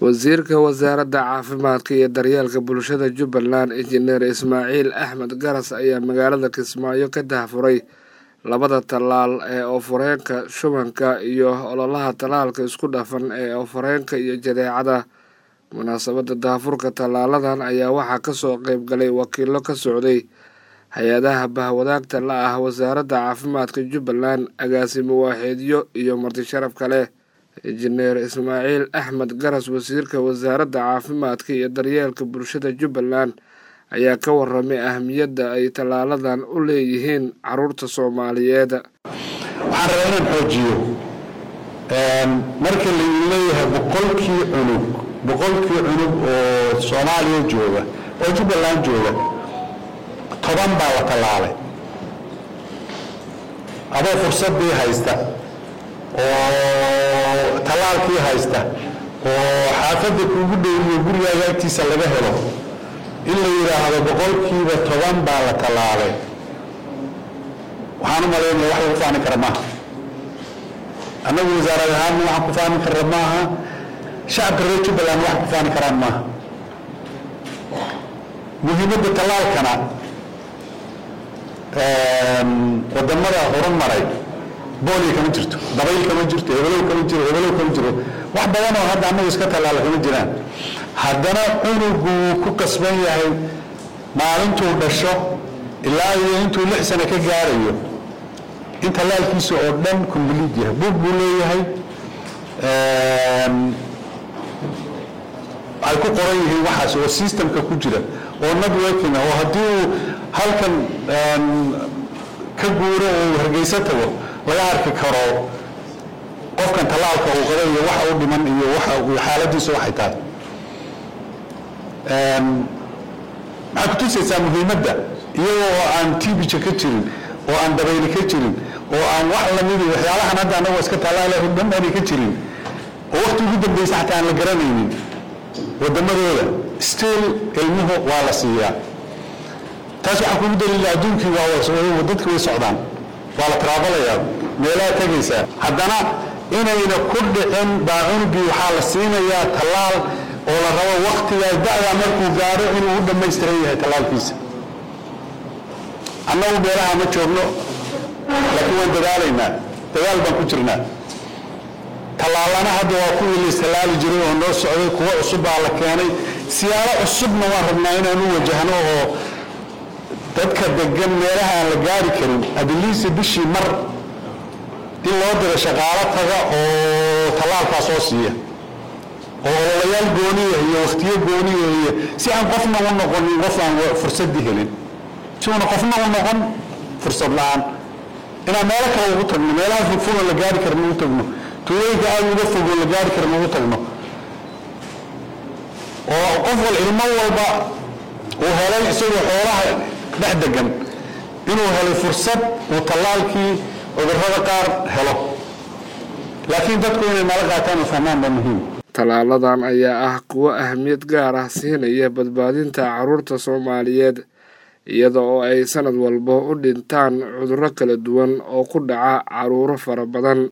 wasiirka wasaaradda caafimaadka iyo daryeelka bulshada jubbaland injineer ismaaciil axmed garas ayaa magaalada kismaayo ka daahfuray labada tallaal ee oofareenka shubanka iyo ololaha tallaalka isku dhafan ee oofareenka iyo jadeecada munaasabadda daahfurka tallaaladan ayaa waxaa kasoo qeyb galay wakiilo ka socday hay-adaha bahwadaagta la ah wasaaradda caafimaadka jubbaland agaasimo waaxeedyo iyo marti sharaf kale injineer ismaaciil axmed garas wasiirka wasaaradda caafimaadka iyo daryeelka bulshada jubbaland ayaa ka waramay ahamiyadda ay tallaaladan u leeyihiin caruurta soomaaliyeed waxaan rabaa inaan xoojiyo marka la leeyahay boqolkii cunug boqolkii cunug oo soomaaliya jooga oo jubbaland jooga toban baa la tallaalay adoo fursaddii haysta oo tallaalkii haysta oo xaafadda kuugu dhowiyo gurigaaga agtiisa laga helo in la yidhaahdo boqolkiiba toban baa la tallaalay waxaan u malaynaya wax lagu fahmi kara maaha annagu wasaarad ahaan waxaan ku fahmi karra maaha shacabka reer jubbaland wax ku fahmi karaan maaha muhiimadda tallaalkana wadamada horumaray booliya kama jirto dabayl kama jirto hebelow kama jiro hebelow kama jiro wax badan oo hadda annagu iska tallaala kama jiraan haddana cunugu wuu ku kasban yahay maalintuu dhasho ilaa iyo intuu lix sano ka gaarayo in tallaalkiisa oo dhan complete yahay buug buu leeyahay ay ku qoran yihiin waxaas oo systemka ku jira oo networking oo haddii uu halkan ka guuro oo hargeysa tago laga arki karo qofkan tallaalka uu qaba iyo waxa u dhiman iyo waxa xaaladiisa waxay tahay maxaad ku tusaysaa muhiimadda iyagoo aan tibija ka jirin oo aan dabayli ka jirin oo aan wax lamidi waxyaalahan hadda anagoo iska tallaalaho dhan aanay ka jirin oo waqti ugu dambaysa xataa aan la garanaynin waddamadooda still ilmuhu waa la siiyaa taas waxaa kugu daliila adduunkii waa dadka way socdaan waa la taraabalayaa meelaha tegaysaa haddana inayna ku dhicin baa cunugii waxaa la siinayaa tallaal oo la rabo waktigaa da-daa markuu gaadho inuu u dhammaystiran yahay tallaalkiisa annagu meelaha ma joogno laakiin waan dadaalaynaa dadaal baan ku jirnaa tallaalana hadda waa kuwii la istallaali jiray oo noo socday kuwo cusub baa la keenay siyaalo cusubna waan rabnaa inaan u wajahno oo dadka degan meelaha aan la gaari karin adiliisa bishii mar in loo diro shaqaalo taga oo tallaalkaa soo siiya oo ololayaal gooniya iyo wakhtiyo gooniya iyo si aan qofna u noqonin qof aan fursaddii helin si uuna qofna u noqon fursad la-aan inaan meelo kale ugu tagno meelaha fogfogon la gaari karin ugu tagno tuulooyinka aada uga fogoon la gaari karin ugu tagno oo qof wal ilmo walba uu helay isagoo xoolaha dhex degan inuu helay fursad uu tallaalkii cudurrada qaar helo laakiin dadku inay nala qaataan oo fahmaan baa muhiim tallaaladan ayaa ah kuwo ahmiyad gaar ah siinaya badbaadinta caruurta soomaaliyeed iyada oo ay sanad walba u dhintaan cudurro kala duwan oo ku dhaca caruuro fara badan